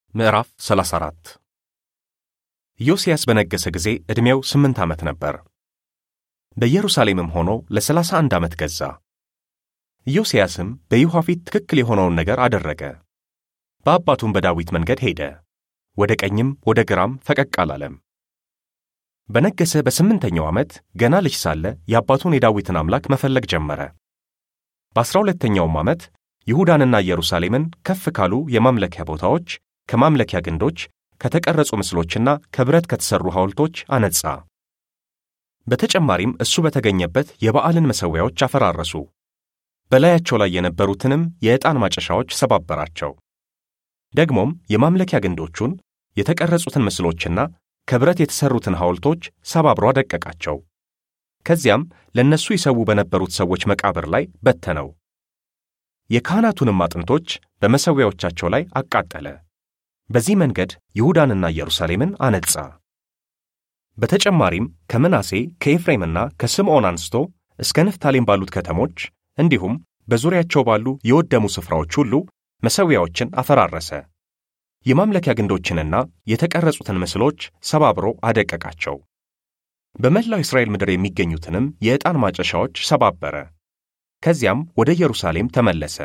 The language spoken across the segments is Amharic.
ምዕራፍ 34 ኢዮስያስ በነገሠ ጊዜ ዕድሜው ስምንት ዓመት ነበር። በኢየሩሳሌምም ሆኖ ለሰላሳ አንድ ዓመት ገዛ። ኢዮስያስም በይሖዋ ፊት ትክክል የሆነውን ነገር አደረገ። በአባቱም በዳዊት መንገድ ሄደ፣ ወደ ቀኝም ወደ ግራም ፈቀቅ አላለም። በነገሠ በስምንተኛው ዓመት ገና ልጅ ሳለ የአባቱን የዳዊትን አምላክ መፈለግ ጀመረ። በዐሥራ ሁለተኛውም ዓመት ይሁዳንና ኢየሩሳሌምን ከፍ ካሉ የማምለኪያ ቦታዎች፣ ከማምለኪያ ግንዶች፣ ከተቀረጹ ምስሎችና ከብረት ከተሠሩ ሐውልቶች አነጻ። በተጨማሪም እሱ በተገኘበት የበዓልን መሠዊያዎች አፈራረሱ። በላያቸው ላይ የነበሩትንም የዕጣን ማጨሻዎች ሰባበራቸው። ደግሞም የማምለኪያ ግንዶቹን፣ የተቀረጹትን ምስሎችና ከብረት የተሠሩትን ሐውልቶች ሰባብሮ አደቀቃቸው። ከዚያም ለእነሱ ይሰዉ በነበሩት ሰዎች መቃብር ላይ በተነው። የካህናቱንም አጥንቶች በመሠዊያዎቻቸው ላይ አቃጠለ። በዚህ መንገድ ይሁዳንና ኢየሩሳሌምን አነጻ። በተጨማሪም ከምናሴ ከኤፍሬምና ከስምዖን አንስቶ እስከ ንፍታሌም ባሉት ከተሞች እንዲሁም በዙሪያቸው ባሉ የወደሙ ስፍራዎች ሁሉ መሠዊያዎችን አፈራረሰ። የማምለኪያ ግንዶችንና የተቀረጹትን ምስሎች ሰባብሮ አደቀቃቸው። በመላው እስራኤል ምድር የሚገኙትንም የዕጣን ማጨሻዎች ሰባበረ። ከዚያም ወደ ኢየሩሳሌም ተመለሰ።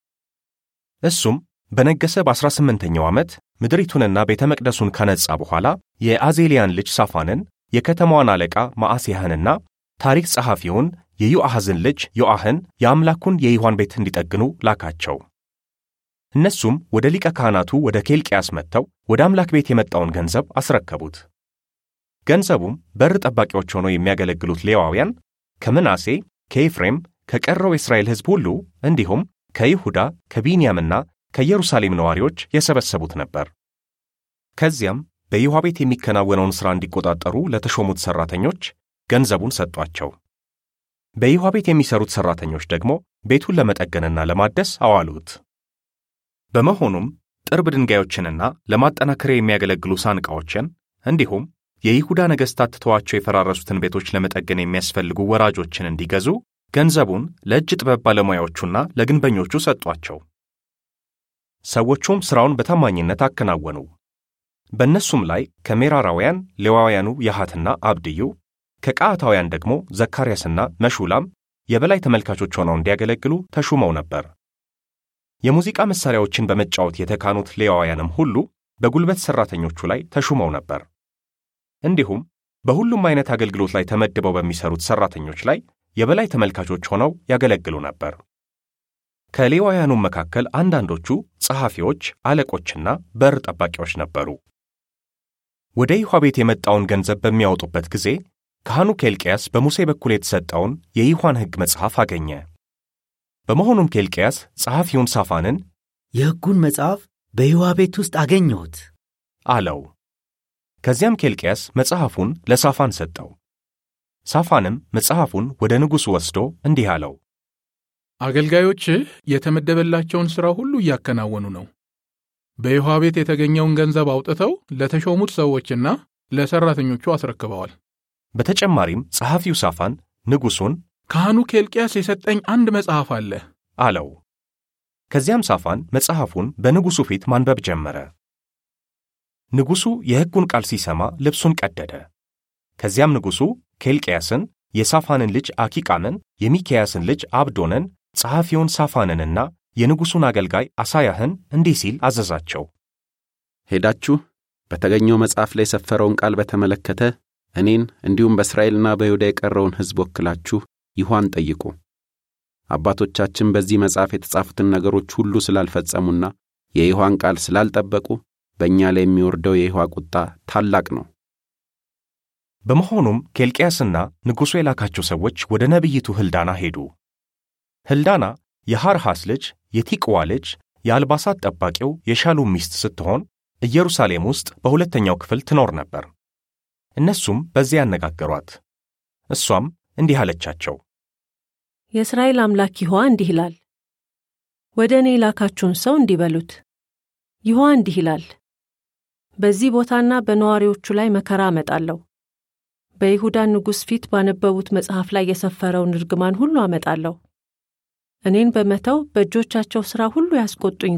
እሱም በነገሠ በዐሥራ ስምንተኛው ዓመት ምድሪቱንና ቤተ መቅደሱን ካነጻ በኋላ የአዜልያን ልጅ ሳፋንን የከተማዋን አለቃ መዓሤያንና ታሪክ ጸሐፊውን የዮአሕዝን ልጅ ዮአህን የአምላኩን የይሖዋን ቤት እንዲጠግኑ ላካቸው። እነሱም ወደ ሊቀ ካህናቱ ወደ ኬልቅያስ መጥተው ወደ አምላክ ቤት የመጣውን ገንዘብ አስረከቡት። ገንዘቡም በር ጠባቂዎች ሆነው የሚያገለግሉት ሌዋውያን ከምናሴ፣ ከኤፍሬም፣ ከቀረው የእስራኤል ሕዝብ ሁሉ እንዲሁም ከይሁዳ ከቢንያምና ከኢየሩሳሌም ነዋሪዎች የሰበሰቡት ነበር። ከዚያም በይሖዋ ቤት የሚከናወነውን ሥራ እንዲቆጣጠሩ ለተሾሙት ሠራተኞች ገንዘቡን ሰጧቸው። በይሖዋ ቤት የሚሠሩት ሠራተኞች ደግሞ ቤቱን ለመጠገንና ለማደስ አዋሉት። በመሆኑም ጥርብ ድንጋዮችንና ለማጠናከሪያ የሚያገለግሉ ሳንቃዎችን እንዲሁም የይሁዳ ነገሥታት ትተዋቸው የፈራረሱትን ቤቶች ለመጠገን የሚያስፈልጉ ወራጆችን እንዲገዙ ገንዘቡን ለእጅ ጥበብ ባለሙያዎቹና ለግንበኞቹ ሰጧቸው። ሰዎቹም ሥራውን በታማኝነት አከናወኑ። በእነሱም ላይ ከሜራራውያን ሌዋውያኑ ያሃትና አብድዩ፣ ከቀዓታውያን ደግሞ ዘካርያስና መሹላም የበላይ ተመልካቾች ሆነው እንዲያገለግሉ ተሹመው ነበር። የሙዚቃ መሣሪያዎችን በመጫወት የተካኑት ሌዋውያንም ሁሉ በጉልበት ሠራተኞቹ ላይ ተሹመው ነበር። እንዲሁም በሁሉም አይነት አገልግሎት ላይ ተመድበው በሚሠሩት ሠራተኞች ላይ የበላይ ተመልካቾች ሆነው ያገለግሉ ነበር። ከሌዋውያኑም መካከል አንዳንዶቹ ጸሐፊዎች፣ አለቆችና በር ጠባቂዎች ነበሩ። ወደ ይሖዋ ቤት የመጣውን ገንዘብ በሚያወጡበት ጊዜ ካህኑ ኬልቅያስ በሙሴ በኩል የተሰጠውን የይሖዋን ሕግ መጽሐፍ አገኘ። በመሆኑም ኬልቅያስ ጸሐፊውን ሳፋንን የሕጉን መጽሐፍ በይሖዋ ቤት ውስጥ አገኘሁት አለው። ከዚያም ኬልቅያስ መጽሐፉን ለሳፋን ሰጠው። ሳፋንም መጽሐፉን ወደ ንጉሡ ወስዶ እንዲህ አለው፣ አገልጋዮችህ የተመደበላቸውን ሥራ ሁሉ እያከናወኑ ነው። በይሖዋ ቤት የተገኘውን ገንዘብ አውጥተው ለተሾሙት ሰዎችና ለሠራተኞቹ አስረክበዋል። በተጨማሪም ጸሐፊው ሳፋን ንጉሡን ካህኑ ኬልቅያስ የሰጠኝ አንድ መጽሐፍ አለ አለው። ከዚያም ሳፋን መጽሐፉን በንጉሡ ፊት ማንበብ ጀመረ። ንጉሡ የሕጉን ቃል ሲሰማ ልብሱን ቀደደ። ከዚያም ንጉሡ ኬልቅያስን፣ የሳፋንን ልጅ አኪቃምን፣ የሚክያስን ልጅ አብዶንን፣ ጸሐፊውን ሳፋንንና የንጉሡን አገልጋይ አሳያህን እንዲህ ሲል አዘዛቸው። ሄዳችሁ በተገኘው መጽሐፍ ላይ የሰፈረውን ቃል በተመለከተ እኔን እንዲሁም በእስራኤልና በይሁዳ የቀረውን ሕዝብ ወክላችሁ ይሖዋን ጠይቁ። አባቶቻችን በዚህ መጽሐፍ የተጻፉትን ነገሮች ሁሉ ስላልፈጸሙና የይሖዋን ቃል ስላልጠበቁ በእኛ ላይ የሚወርደው የይሖዋ ቁጣ ታላቅ ነው። በመሆኑም ኬልቅያስና ንጉሡ የላካቸው ሰዎች ወደ ነቢይቱ ሕልዳና ሄዱ። ሕልዳና የሐርሃስ ልጅ የቲቅዋ ልጅ የአልባሳት ጠባቂው የሻሉም ሚስት ስትሆን ኢየሩሳሌም ውስጥ በሁለተኛው ክፍል ትኖር ነበር። እነሱም በዚያ ያነጋገሯት። እሷም እንዲህ አለቻቸው፣ የእስራኤል አምላክ ይሖዋ እንዲህ ይላል፣ ወደ እኔ የላካችሁን ሰው እንዲህ በሉት፣ ይሖዋ እንዲህ ይላል፣ በዚህ ቦታና በነዋሪዎቹ ላይ መከራ አመጣለሁ። በይሁዳ ንጉሥ ፊት ባነበቡት መጽሐፍ ላይ የሰፈረውን እርግማን ሁሉ አመጣለሁ። እኔን በመተው በእጆቻቸው ሥራ ሁሉ ያስቆጡኝ ዘንድ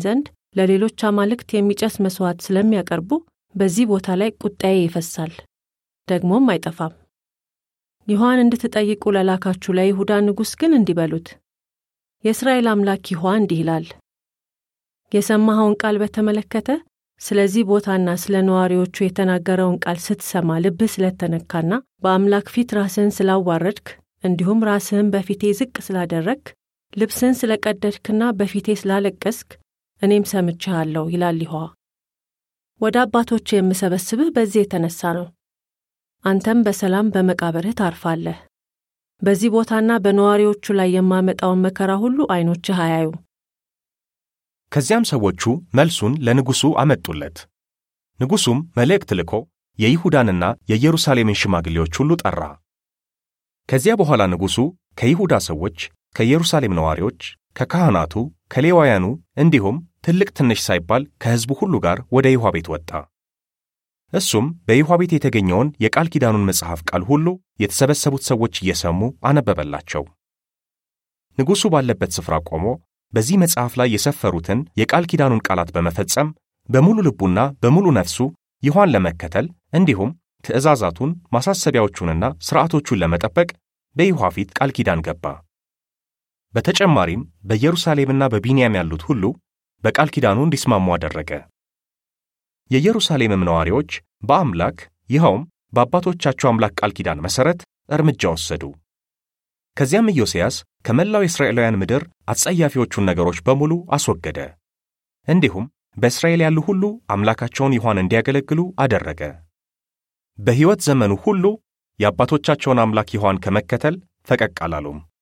ለሌሎች አማልክት የሚጨስ መሥዋዕት ስለሚያቀርቡ በዚህ ቦታ ላይ ቁጣዬ ይፈሳል፣ ደግሞም አይጠፋም። ይሖዋን እንድትጠይቁ ለላካችሁ ለይሁዳ ንጉሥ ግን እንዲህ በሉት፣ የእስራኤል አምላክ ይሖዋ እንዲህ ይላል፣ የሰማኸውን ቃል በተመለከተ ስለዚህ ቦታና ስለ ነዋሪዎቹ የተናገረውን ቃል ስትሰማ ልብህ ስለተነካና በአምላክ ፊት ራስህን ስላዋረድክ እንዲሁም ራስህን በፊቴ ዝቅ ስላደረግክ ልብስህን ስለቀደድክና በፊቴ ስላለቀስክ እኔም ሰምቼሃለሁ ይላል ይሖዋ። ወደ አባቶች የምሰበስብህ በዚህ የተነሳ ነው። አንተም በሰላም በመቃብርህ ታርፋለህ። በዚህ ቦታና በነዋሪዎቹ ላይ የማመጣውን መከራ ሁሉ ዐይኖችህ አያዩ። ከዚያም ሰዎቹ መልሱን ለንጉሡ አመጡለት። ንጉሡም መልእክት ልኮ የይሁዳንና የኢየሩሳሌምን ሽማግሌዎች ሁሉ ጠራ። ከዚያ በኋላ ንጉሡ ከይሁዳ ሰዎች፣ ከኢየሩሳሌም ነዋሪዎች፣ ከካህናቱ፣ ከሌዋውያኑ እንዲሁም ትልቅ ትንሽ ሳይባል ከሕዝቡ ሁሉ ጋር ወደ ይሖዋ ቤት ወጣ። እሱም በይሖዋ ቤት የተገኘውን የቃል ኪዳኑን መጽሐፍ ቃል ሁሉ የተሰበሰቡት ሰዎች እየሰሙ አነበበላቸው። ንጉሡ ባለበት ስፍራ ቆሞ በዚህ መጽሐፍ ላይ የሰፈሩትን የቃል ኪዳኑን ቃላት በመፈጸም በሙሉ ልቡና በሙሉ ነፍሱ ይሖዋን ለመከተል እንዲሁም ትእዛዛቱን ማሳሰቢያዎቹንና ሥርዓቶቹን ለመጠበቅ በይሖዋ ፊት ቃል ኪዳን ገባ። በተጨማሪም በኢየሩሳሌምና በቢንያም ያሉት ሁሉ በቃል ኪዳኑ እንዲስማሙ አደረገ። የኢየሩሳሌምም ነዋሪዎች በአምላክ ይኸውም በአባቶቻቸው አምላክ ቃል ኪዳን መሠረት እርምጃ ወሰዱ። ከዚያም ኢዮስያስ ከመላው የእስራኤላውያን ምድር አጸያፊዎቹን ነገሮች በሙሉ አስወገደ። እንዲሁም በእስራኤል ያሉ ሁሉ አምላካቸውን ይሖዋን እንዲያገለግሉ አደረገ። በሕይወት ዘመኑ ሁሉ የአባቶቻቸውን አምላክ ይሖዋን ከመከተል ፈቀቅ አላሉም።